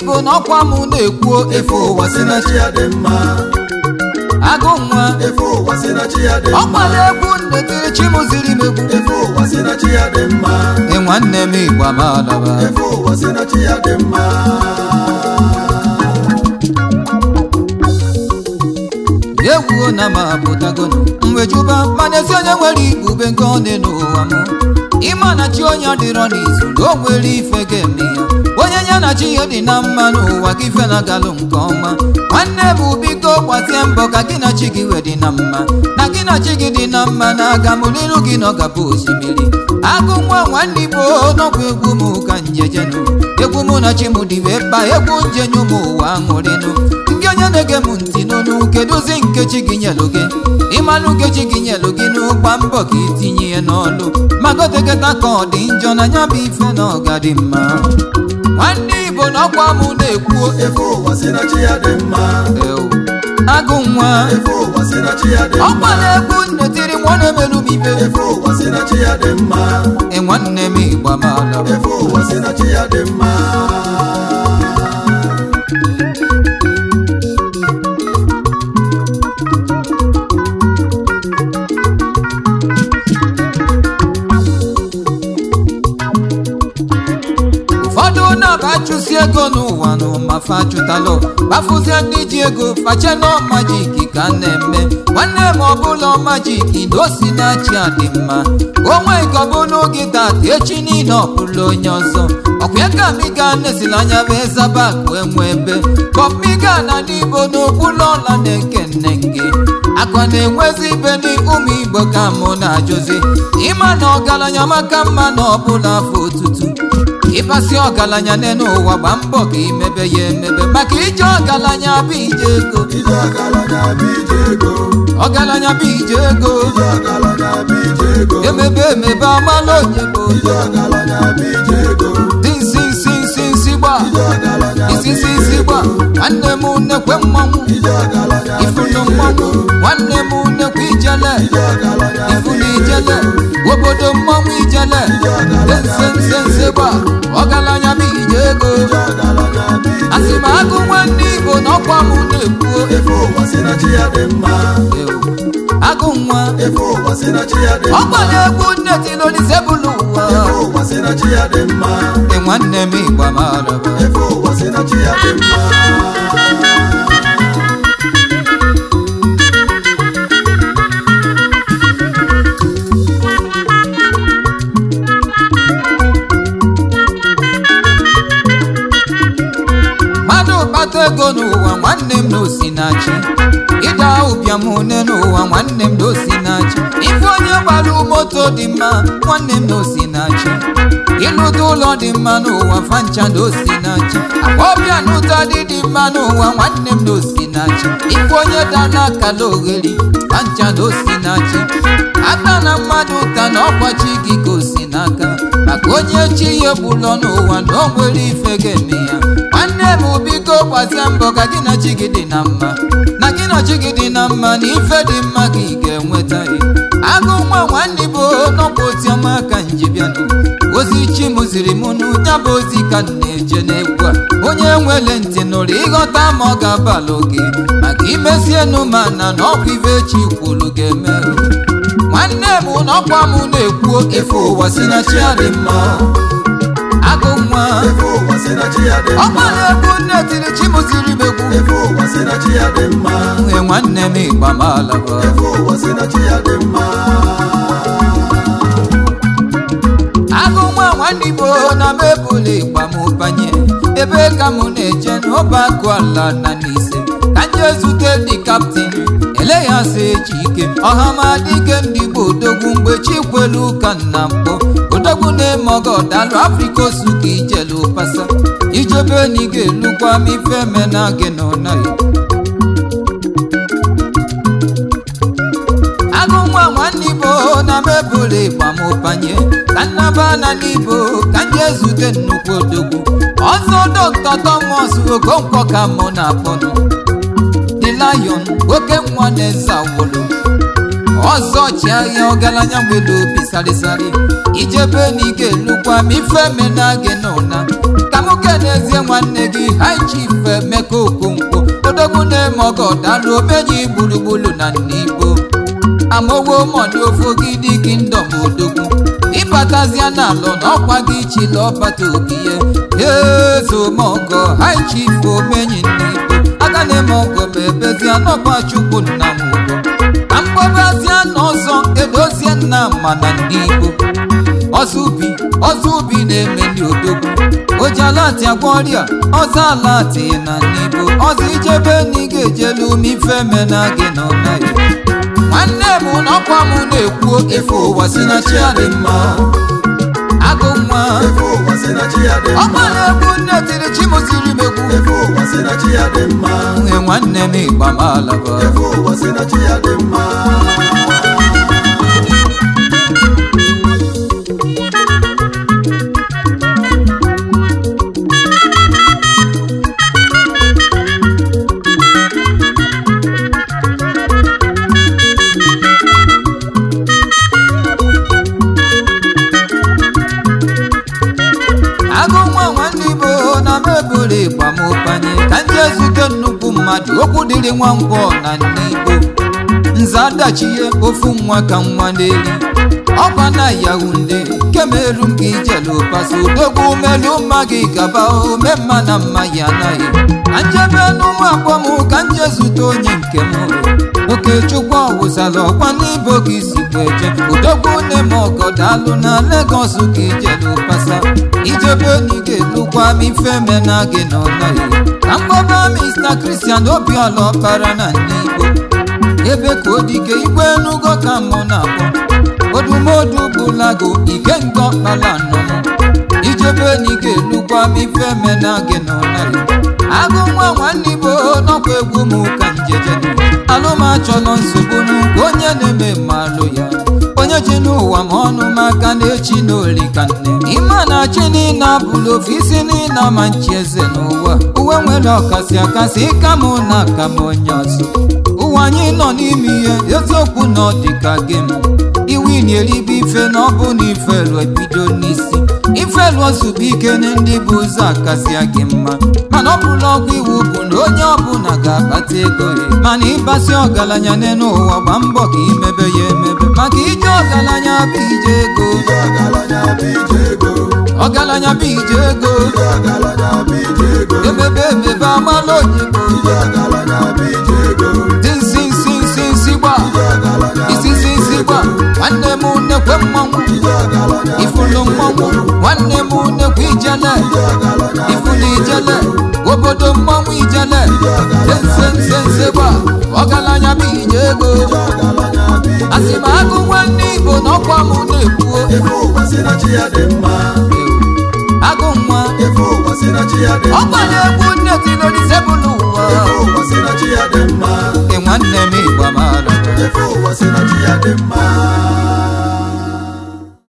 igbo na ọkwa m na-ekwuo efe ụwa si na chi ya dị mma agụ nwa efe ụwa si na chi ya dị mma ọkwala egwu ndetiri chi m ziri m egwu efe ụwa si na chi ya dị mma ị nwanne m igbo amalaba efe ụwa si na chi ya dị mma egwuo na m apụtago mwejuba mana ezi onye nwere ibube nke ọ dị n'ụwa m ịma na chi onye dịrọ n'izu na o nwere ife ga-eme ya onye ya na chi ya dị na mma n'ụwa gị ife na-agalụ nke ọma nwanne bụ biko gbazie mbọ ka gị na chi gị wee dị na mma na gị na chi gị dị na mma na aga m n'iru gị na ọgaba osimiri agụ nwa nwanne igbo n'ọkwa egwu m ka njejenu egwu mụ na chi m dị wee kpa egwu njenye ụmụ ụwa aṅụrịnụ ndị onye na-ege m ntị n'onu kedụzi nkechi gị nyelụ gị ịmalụ nkechi gị nyelụ gị n'ụgba mbọ ka itinye ya n'ọlụ magoteketa ka ọ dị njọ na ya bụ ife na ọ ga dị mma nwanne igbo na ọkwa m na-ekwuo efe ụwa si na chi ya dị mma ewu, agụ nwa efe ụwa si na chi ya dị mma ọkpala egwu nnetiri nwa na-emerụ m ibe efe ụwa si na chi ya dị mma ị nwanne m igbo amala efe ụwa si na chi ya dị mma ụfọdụ na-abachụsi ego n'ụwa n'ụma fachụtalụ gbafụzie ndị ji ego fache nọ majiki ka a na-eme nwanne m ọbụla majiki na o si na-achị adị mma onwe nke ọbụla oge tata echi niile ọbụla onye ọzọ ọkwa ka miga nesila anya bụ ezaba akụ enwe ebe kọmiga na n'igbo n'okpuru ọla na-eke nne gị akwa na-enwezi ibe n'ụmụ igbo ka mụ na-ajụzi ịma na ọgaranya maka mma na ọbụla afọ otutu ịkpasi ọgaranya n'elu ụwa gba mbọ ka imebe ya emebe maka ije ọgaranya bụ ije ego ije ọgaranya bụ ije ego ọgaranya bụ ije ego ije ọgaranya bụ ije ego emebe emebe amala onye bụ ije ọgaranya bụ ije ego dị nsi nsi nsi nsi gba ije ọgaranya bụ isi isi ije isi gba ego nwanne m nnekwe mmanwụ ije ọgaranya bụ ifunu ije mmanwụ ego nwanne m nnekwe ijele ije ọgaranya bụ ifunu ije ijele ego obodo mmanwụ ijele dị nse nse nse gba ọgaranya bụ ije ego ije ọgaranya bụ ije asị m agụ nwanne igbo na ọkwa m na-ekwuo efe ụwa si na chi ya dị mma Ewu, agụ nwa efe ụwa si na chi ya dị mma ọgbara egwu nne tinolizebụlụ ụwa efe ụwa si na chi ya dị mma ị nwanne m igba maraba efe ụwa si na chi ya dị mma mmadụ kpata ego n'ụwa nwanne m na osinachi ịda ụbịam une n'ụwa nwanne m na osinachi ife onye gbara moto dị mma nwanne m na osinachi ịlụta ụlọ dị mma n'ụwa fancha na osinachi ọbịa n'ụta dị dị mma n'ụwa nwanne m na osinachi ife onye dara akala ogheri fancha na osinachi aka na mmadụ ụta na ọkwachi gị ka osi n'aka maka onye chi ya egbulọ n'ụwa na o nwere ife ga-eme ya nwanne m biko gbazie mbọ ka gị na chi gị dị na mma na gị na chi gị dị na mma na ife dị mma ka ị ga-enweta ya agụ nwa nwanne bụ n'ọkwa otiọma ka njibianụ ozi chi m ziri m n'ụnya bụ ozi ka m na-eje n'egwu a onye nwere ntị nụrụ ịghọta ma ọ ga-abalị oge maka imezienụ ma na na ọkwa ife chi kwuru ga-eme nwanne m n'ọkwa m na-ekwuo efe ụwa si na chi adị mma agụ nwa efe ụwa si na chi ya dị mma ọgbara egwu nne tiri chi m ziri m egwu efe ụwa si na chi ya dị mma nwe nwanne m ịgba m alaba efe ụwa si na chi ya dị mma agụ nwa nwanne igbo na m ebula ịgba m banye ebe ka m na-eje n'ọba akụ ala na n'ise ka m jee zute ndị kaptin ele ya sị eji ike ọhamadike ndị igbo odogwu mgbe chi kwelu ụka nna mkpọ odogwu na-eme ọgọ dalụ afrịka osu ka ijelu pasa ijebe na ị ga-elukwa m ife mena gị na ọnaghị agụ nwa nwanne igbo na m ebule ịgba m banye ka nnaba na n'igbo ka m jee zute nnukwu odogwu ọzọ dọkta tọmọs okonkwo ka mụ na-akpọnụ the lion oke nwa na-eze awolo ọzọ chiahịa ọgaranya nwere obi sarịsarị ijebe na ị ga-elukwa m ife mena gị n'ụna ka m kenezie nwanne gị high chief emeka okonkwo odogwu na-eme ọgọ dalụ omeji gburugburu na nnibo amowo mọni ofogidi kingdom odogwu ịbatazia n'alụ n'ọkwa gị chila ọbata obiye ezomọgọ high chief omenyi nnibo aga na-eme ọgọ ma ebezia n'ọkwa chukwu nna m ugo ka mkpọbazia n'ọzọ edozie nna mana ndị igbo ọzọ ubi ọzọ ubi na-eme ndị odogwu ojalati agwa ọrịa ọzọ alati na n'ibo ọzọ ijebe na ị ga-ejelu m ife mena gị na ọnaghị nwanne m n'ọkwa m na-ekwu efe ụwa si na chi adị mma agụ nwa efe ụwa sị na chi ya dị ọkwa mma na-egwu nne tiri chi m ziri m egwu efe ụwa sị na chi ya dị mma nwe nwanne m ịgba m alaba efe ụwa sị na chi ya dị mma agụ nwa nwanne igbo na m eburu ịgba m ụbanye ka ndị ezute nnukwu mmadụ okwu dịrị nwa ngwọ na nne igbo nze adachie ofu nwa ka nwa n'eli ọkwa na yahunde kemeru m gị ijelu paso odogwu melu mma gị gaba ome mma na mma ya anaghị ka njebe n'ụmụ agbọ m ka nje zute onye nke m okechukwu ọwụsala ọkwa n'ibo gị si bụ eje odogwu nne m ọgọdalụ na legos ka ijelu pasa ijebe enyi ga-elukwa m ife mena gị na ọnaghị ka mkpọba mr christian obiọla ọkpara na ndị igbo ebe ka odike igwe enugo ka mụ na-akpọ odumodu bụlago ike nke ọkpala nọ m ijebe enyi ga-elukwa m ife mena gị na ọnaghị agụ nwa nwanne igbo n'ọkwa egwu m ka njejenu alụmachọlọ nsogbu n'ụka onye na-eme mmalụ ya onye ji n'ụwa ma ọnụ maka na-echi n'oli ka nne ịma na chi niile abụla ofu isi niile ama nchi eze n'ụwa uwe nwere ọkasị akasị ịka mụ na aka m onye ọzọ ụwa anyị nọ n'ime ihe eziokwu na ọ dị ka gem iwu na-eribe ife na ọ bụ na ifelu ebido n'isi ifelu ozugbo ike na ndị bụ ụzọ akasịa gị mma mana ọ bụrụ ọgwụ iwu bụ na onye ọbụla ga-akpata ego ya mana ịbasị ọgaranya n'elu ụwa gba mbọ ka imebe ya emebe maka ije ọgaranya bụ ije ego ije ọgaranya bụ ije ego ọgaranya bụ ije ego ije ọgaranya bụ ije ego emebe emebe amala onyebo ije ọgaranya bụ ije ego dị nsi nsi nsi nsi gba ije ọgaranya isi nsi nsi gba nwanne m nnekwe mmanwụ ije ọgaranya ifulu mmanwụ nwanne m nnekwe ijele ije ọgaranya ifulu ijele obodo mmanwụ ijele nse nse nse gba ọgaranya bụ ije ego ọgaranya bụ ije asị m agụ nwanne igbo n'ọkwa m na-ekwuo efe ụwa sị na chi ya dị mma agụ nwa efe ụwa sị na chi ya dị mma ọkwa na-egwu nne tinodisebụl ụwa efe ụwa sị na chi ya dị mma ị nwanne m ịgba m alụ efe ụwa sị na chi ya dị mma